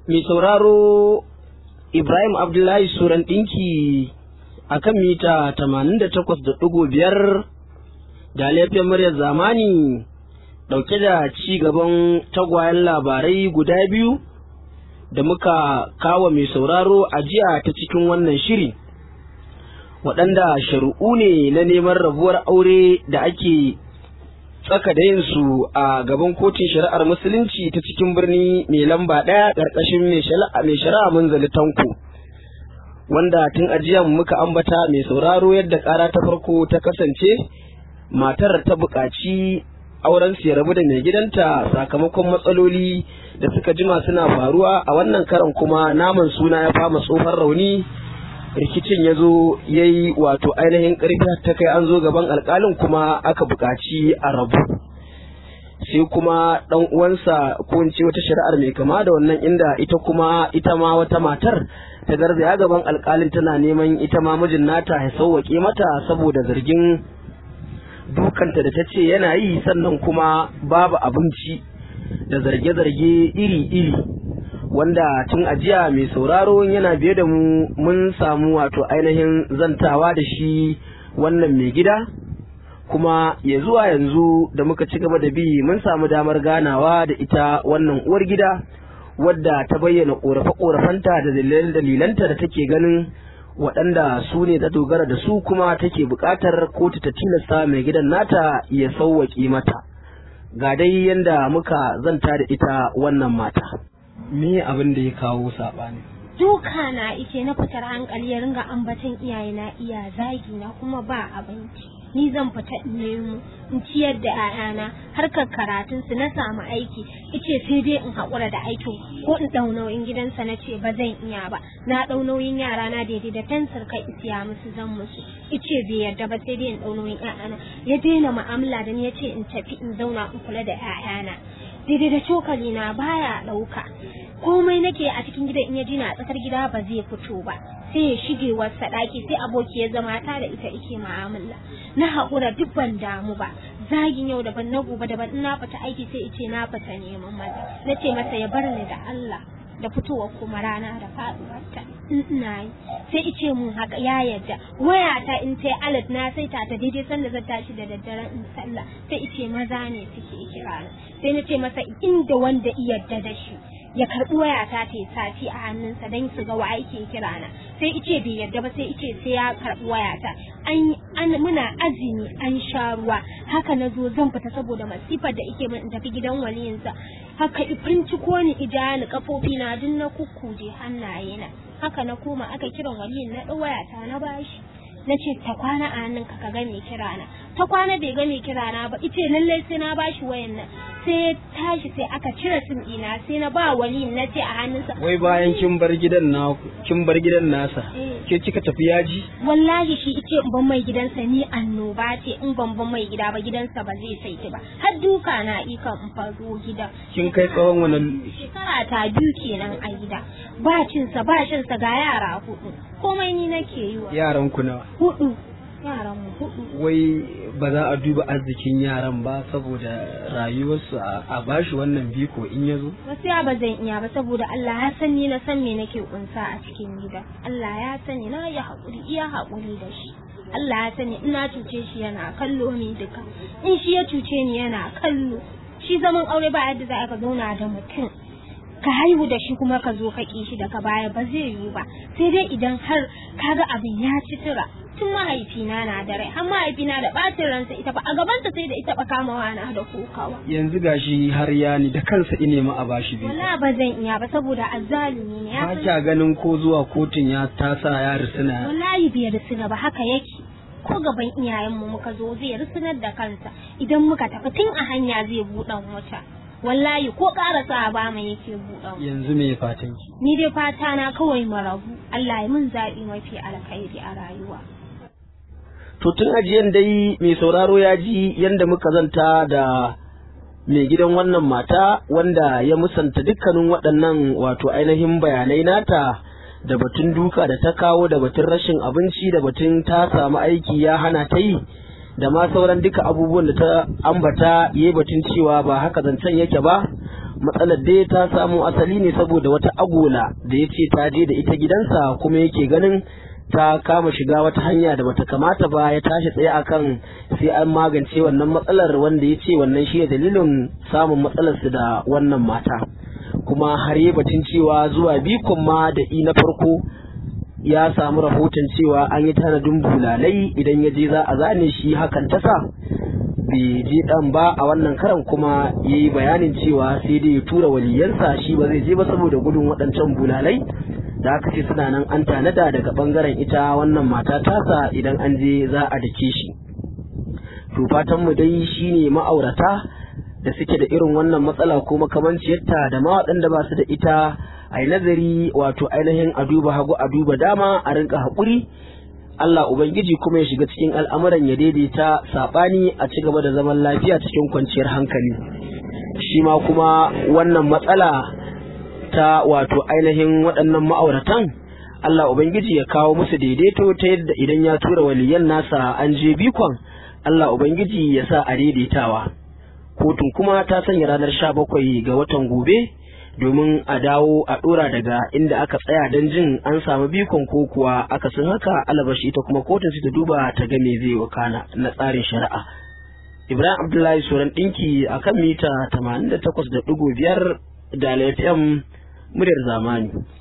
mai sauraro Ibrahim Abdullahi Suran ɗinki a kan mita 88.5 da laifin muryar zamani ɗauke da ci gaban tagwayen labarai guda biyu da muka kawo mai sauraro a jiya ta cikin wannan shiri waɗanda shari'u ne na neman rabuwar aure da ake tsaka da yin su a gaban kotun shari'ar musulunci ta cikin birni mai lamba ɗaya ƙarƙashin mai shari'a munzali tanko wanda tun ajiyan muka ambata mai sauraro yadda ƙara ta farko ta kasance matar ta buƙaci auren ya rabu da mai gidanta sakamakon matsaloli da suka jima suna faruwa a wannan karan kuma naman suna ya fama tsofar rauni rikicin ya zo ya yi wato ainihin ƙarfi ta kai an zo gaban alƙalin kuma aka buƙaci a rabu sai kuma ɗan uwansa ko in ce wata shari'ar mai kama da wannan inda ita kuma ita ma wata matar ta garzaya gaban alƙalin tana neman ita ma mijin nata ya sauwaƙe mata saboda zargin dukanta da ta ce yana yi sannan kuma babu abinci da zarge-zarge iri-iri wanda tun ajiya mai sauraro yana biye da mu mun samu wato ainihin zantawa da shi wannan mai gida kuma ya zuwa yanzu da muka ci gaba da bi mun samu damar ganawa da ita wannan uwar gida wadda ta bayyana ƙorafe-ƙorafenta da dalilanta da take ganin waɗanda su ne ta dogara da su kuma take buƙatar kotu ta tilasta mai gidan nata ya sauwaƙe mata ga dai yadda muka zanta da ita wannan mata me abin da ya kawo saɓani duka na ike na fitar hankali ya ringa ambaton iyaye na iya zagi na kuma ba abinci ni zan fita in nemo in ciyar da 'ya'yana harkar karatun su na samu aiki ice sai dai in haƙura da aikin ko in ɗau nauyin gidansa na ce ba zan iya ba na ɗau nauyin yara na daidai da fensir kai isiya musu zan musu ice bai yarda ba sai dai in ɗau nauyin 'ya'yana ya daina mu'amala da ni ya ce in tafi in zauna in kula da 'ya'yana daidai da cokali na baya ɗauka komai nake a cikin gidan in ya ji na tsakar gida ba zai fito ba sai ya shige wasa ɗaki sai aboki ya zama ta da ita ike mu'amala na haƙura duk ban damu ba zagin yau daban na gobe daban in na fita aiki sai ice na fita neman maza na ce masa ya bar ni da Allah da fitowa kuma rana da faɗuwarta ina yi sai ice mun haka ya yadda wayata in ta alat na sai ta ta daidai sanda zan tashi da daddare in sallah sai ice maza ne suke kira sai na ce masa inda wanda iyadda da shi ya karbi wayata ta sati a hannunsa don su ga wa ake kira na sai ice bai yarda ba sai ice sai ya karbi wayata an an muna azumi an sha ruwa haka na zo zan fita saboda masifar da ike min in tafi gidan waliyinsa haka ifrinci ko ni ija ni kafofi na duk na kukkuje hannaye na haka na koma aka kiran waliyin na wayata na bashi na ce ta kwana a hannun ka ga mai kira na ta kwana bai ga mai kira na ba ice lallai sai na bashi wayan nan sai tashi sai aka cire sim ɗina sai na ba wali na ce a hannunsa wai bayan kin bar gidan na kin bar gidan nasa ke kika tafi yaji wallahi shi ice in ban mai gidansa ni annoba ce in ban ban mai gida ba gidansa ba zai saiti ba har duka na ikan in fazo gida kin kai tsawon wannan shekara ta biyu kenan a gida ba cinsa ba shinsa ga yara hudu komai ni nake yi wa yaran ku nawa hudu yaran mu hudu wai ba za a duba arzikin yaran ba saboda rayuwarsu a bashi wannan biko in ya zo gaskiya ba zan iya ba saboda Allah ya san ni na san me nake kunsa a cikin gida Allah ya sani na yi haƙuri iya haƙuri da shi Allah ya sani ina cuce shi yana kallo ni duka in shi ya cuce ni yana kallo shi zaman aure ba yadda za ka zauna da mutum ka haihu da shi kuma ka zo ka ƙi shi daga baya ba zai yiwu ba sai dai idan har kaga abin ya ci tura tun mahaifina na da rai har mahaifina da ɓacin ransa ita ba a gabanta sai da ita ba kamawa na da kokawa yanzu gashi har ya ni da kansa ine ma a bashi biyu wala ba zan iya ba saboda azzalumi ne ya ba kya ganin ko zuwa kotun ya tasa ya risina wallahi bai risina ba haka yake ko gaban iyayenmu muka zo zai risinar da kansa idan muka tafi tun a hanya zai buɗan wata wallahi ko ƙarasa ba mu yake buɗan yanzu me fatan ki ni dai fata na kawai marabu Allah ya mun zaɓi mafi alkhairi a rayuwa to tun ajiyan dai mai sauraro ya ji yadda muka zanta da mai gidan wannan mata wanda ya musanta dukkanin waɗannan wato ainihin bayanai nata da batun duka da ta kawo da batun rashin abinci da batun ta samu aiki ya hana ta yi da ma sauran duka abubuwan da ta ambata ya batun cewa ba haka zancen yake ba matsalar dai ta samo asali ne saboda wata agola da ya ce ta je da ita gidansa kuma yake ganin ta kama shiga wata hanya da bata kamata ba ya tashi tsaye akan sai an magance wannan matsalar wanda ya ce wannan shi dalilin samun matsalarsu da wannan mata kuma har yi batun cewa zuwa bikon ma da i na farko ya samu rahoton cewa an yi tanadin bulalai idan ya je za a zane shi hakan ta sa bai je dan ba a wannan karan kuma ya yi bayanin cewa sai dai ya tura waliyansa shi ba zai je ba saboda gudun waɗancan bulalai da aka ce suna nan an tanada daga bangaren ita wannan mata tasa idan an je za a dake shi to fatan mu dai shine ma'aurata da suke da irin wannan matsala ko makamanciyarta da ma waɗanda ba su da ita a yi nazari wato ainihin a duba hagu a duba dama a rinka haƙuri Allah Ubangiji kuma ya shiga cikin al'amuran ya daidaita saɓani a ci gaba da zaman lafiya cikin kwanciyar hankali shi ma kuma wannan matsala ta wato ainihin waɗannan ma'auratan Allah Ubangiji ya kawo musu daidaito ta yadda idan ya tura waliyan nasa an je bikon Allah Ubangiji ya sa a daidaitawa kotun kuma ta sanya ranar sha bakwai ga watan gobe domin a dawo a ɗora daga inda aka tsaya don jin an samu bikon ko kuwa aka sun haka alabashi ita kuma kotun su ta duba ta ga me zai wakana na tsarin shari'a Ibrahim Abdullahi Suran ɗinki a kan mita 88.5 da FM muryar zamani.